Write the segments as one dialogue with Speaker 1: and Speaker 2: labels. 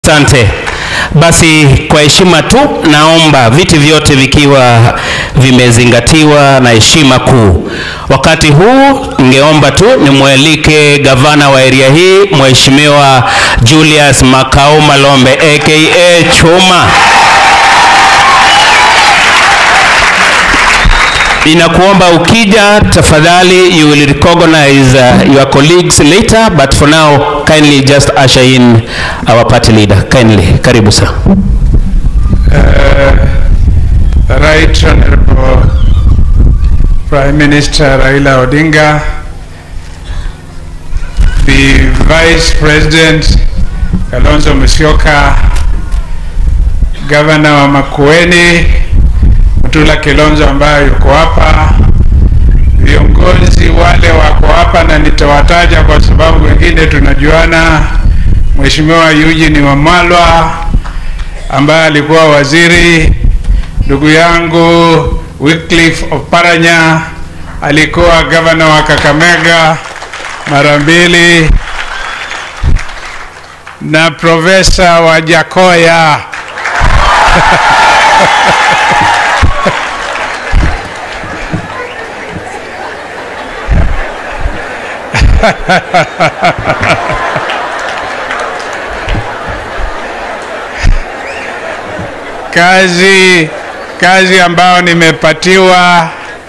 Speaker 1: Asante. Basi kwa heshima tu naomba viti vyote vikiwa vimezingatiwa na heshima kuu. Wakati huu ningeomba tu nimwalike gavana wa area hii Mheshimiwa Julius Makau Malombe aka Chuma. Inakuomba ukija tafadhali you will recognize uh, your colleagues later but for now kindly just usher in our party leader kindly karibu sir
Speaker 2: The Right Honorable Prime Minister Raila Odinga, the Vice President Kalonzo Musyoka, Governor wa Makueni Mutula Kilonzo ambaye yuko hapa, viongozi wale wako hapa na nitawataja kwa sababu wengine tunajuana, Mheshimiwa Eugene Wamalwa ambaye alikuwa waziri, ndugu yangu Wycliffe Oparanya alikuwa gavana wa Kakamega mara mbili, na Profesa Wajakoya kazi kazi ambayo nimepatiwa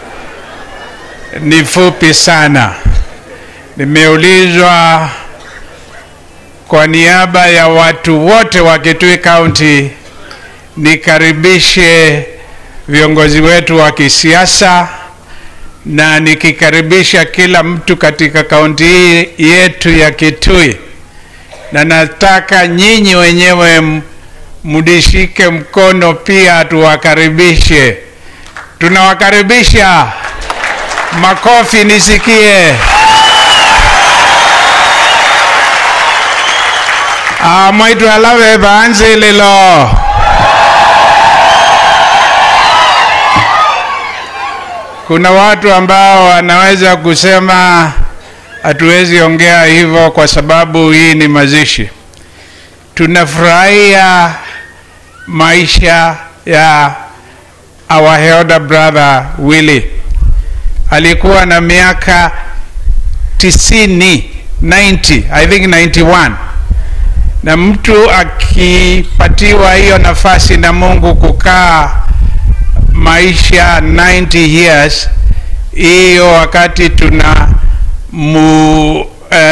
Speaker 2: ni fupi sana. Nimeulizwa kwa niaba ya watu wote wa Kitui County nikaribishe viongozi wetu wa kisiasa na nikikaribisha kila mtu katika kaunti hii yetu ya Kitui, na nataka nyinyi wenyewe m- mdishike mkono pia tuwakaribishe. Tunawakaribisha, makofi nisikie. Ah, mwaitu alave baanze lilo kuna watu ambao wanaweza kusema hatuwezi ongea hivyo kwa sababu hii ni mazishi. Tunafurahia maisha ya our elder brother Willy. Alikuwa na miaka tisini, 90, I think 91 na mtu akipatiwa hiyo nafasi na Mungu kukaa maisha 90 years, hiyo wakati tuna mu,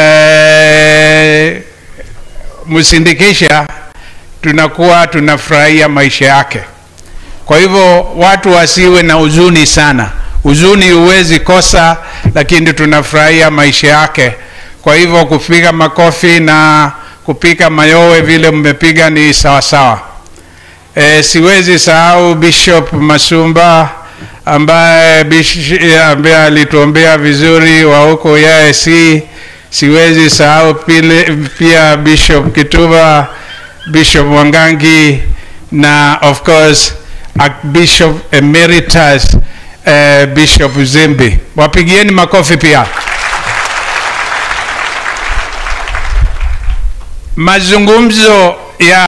Speaker 2: eh, msindikisha tunakuwa tunafurahia maisha yake. Kwa hivyo watu wasiwe na huzuni sana. Huzuni huwezi kosa, lakini tunafurahia maisha yake. Kwa hivyo kupiga makofi na kupiga mayowe vile mmepiga ni sawa sawa. E, siwezi sahau Bishop Masumba ambaye bish- ambaye alituombea vizuri wa huko YAC. Siwezi sahau pile, pia Bishop Kituba, Bishop Wangangi na of course Archbishop Emeritus eh, Bishop Zimbi. Wapigieni makofi pia. Mazungumzo ya